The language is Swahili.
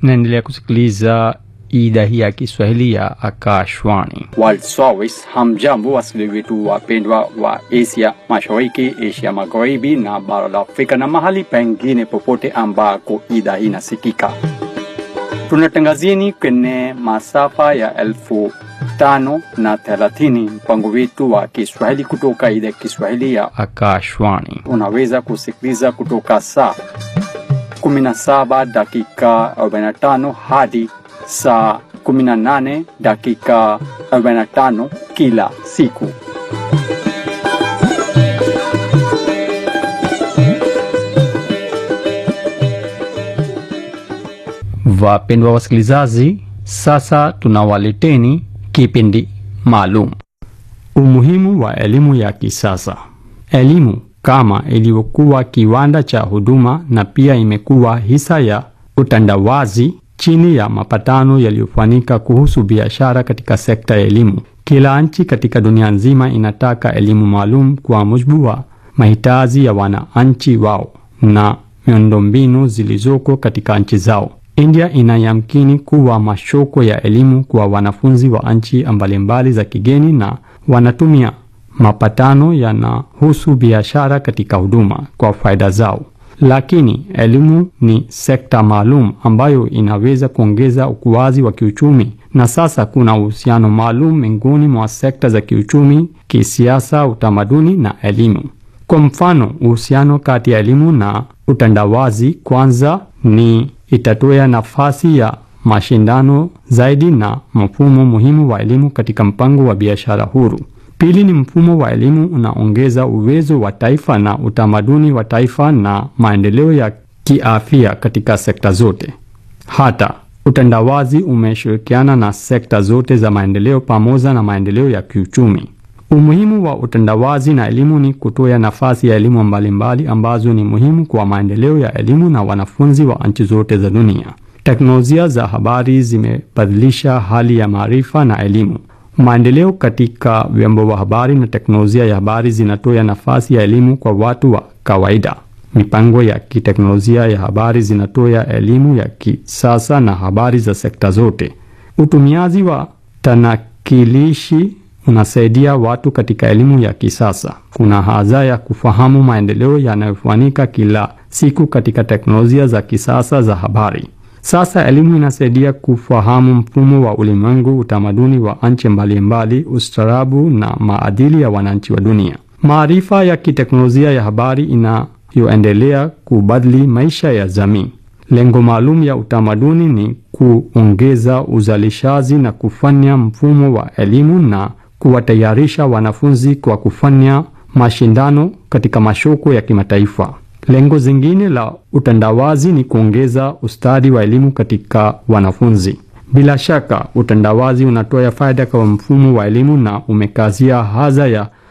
naendelea kusikiliza idhaa hii ya Kiswahili ya Akashwani. World Service. Hamjambo wasikilizaji wetu wapendwa wa Asia Mashariki, Asia Magharibi na bara la Afrika na mahali pengine popote ambako idhaa hii inasikika. Tunatangazieni kwenye masafa ya elfu tano na thelathini mpango wetu wa Kiswahili kutoka idhaa ya Kiswahili ya Akashwani. unaweza kusikiliza kutoka saa 17 dakika 45 hadi saa 18 dakika 45 kila siku. Wapendwa wasikilizaji, sasa tunawaleteni kipindi maalum, umuhimu wa elimu ya kisasa. Elimu kama ilivyokuwa kiwanda cha huduma na pia imekuwa hisa ya utandawazi chini ya mapatano yaliyofanyika kuhusu biashara katika sekta ya elimu. Kila nchi katika dunia nzima inataka elimu maalum kwa mujibu wa mahitaji ya wananchi wao na miundombinu zilizoko katika nchi zao. India inayamkini kuwa mashoko ya elimu kwa wanafunzi wa nchi mbalimbali za kigeni na wanatumia mapatano yanahusu biashara katika huduma kwa faida zao. Lakini elimu ni sekta maalum ambayo inaweza kuongeza ukuaji wa kiuchumi, na sasa kuna uhusiano maalum miongoni mwa sekta za kiuchumi, kisiasa, utamaduni na elimu. Kwa mfano, uhusiano kati ya elimu na utandawazi kwanza ni itatoa nafasi ya mashindano zaidi na mfumo muhimu wa elimu katika mpango wa biashara huru. Pili ni mfumo wa elimu unaongeza uwezo wa taifa na utamaduni wa taifa na maendeleo ya kiafya katika sekta zote. Hata utandawazi umeshirikiana na sekta zote za maendeleo pamoja na maendeleo ya kiuchumi. Umuhimu wa utandawazi na elimu ni kutoa nafasi ya elimu mbalimbali ambazo ni muhimu kwa maendeleo ya elimu na wanafunzi wa nchi zote za dunia. Teknolojia za habari zimebadilisha hali ya maarifa na elimu. Maendeleo katika vyombo vya habari na teknolojia ya habari zinatoa nafasi ya elimu kwa watu wa kawaida. Mipango ya kiteknolojia ya habari zinatoa elimu ya kisasa na habari za sekta zote. Utumiaji wa tanakilishi unasaidia watu katika elimu ya kisasa. Kuna haja ya kufahamu maendeleo yanayofanyika kila siku katika teknolojia za kisasa za habari. Sasa elimu inasaidia kufahamu mfumo wa ulimwengu, utamaduni wa nchi mbalimbali, ustaarabu na maadili ya wananchi wa dunia. Maarifa ya kiteknolojia ya habari inayoendelea kubadili maisha ya jamii. Lengo maalum ya utamaduni ni kuongeza uzalishaji na kufanya mfumo wa elimu na kuwatayarisha wanafunzi kwa kufanya mashindano katika masoko ya kimataifa. Lengo zingine la utandawazi ni kuongeza ustadi wa elimu katika wanafunzi. Bila shaka, utandawazi unatoa faida kwa mfumo wa elimu na umekazia haja ya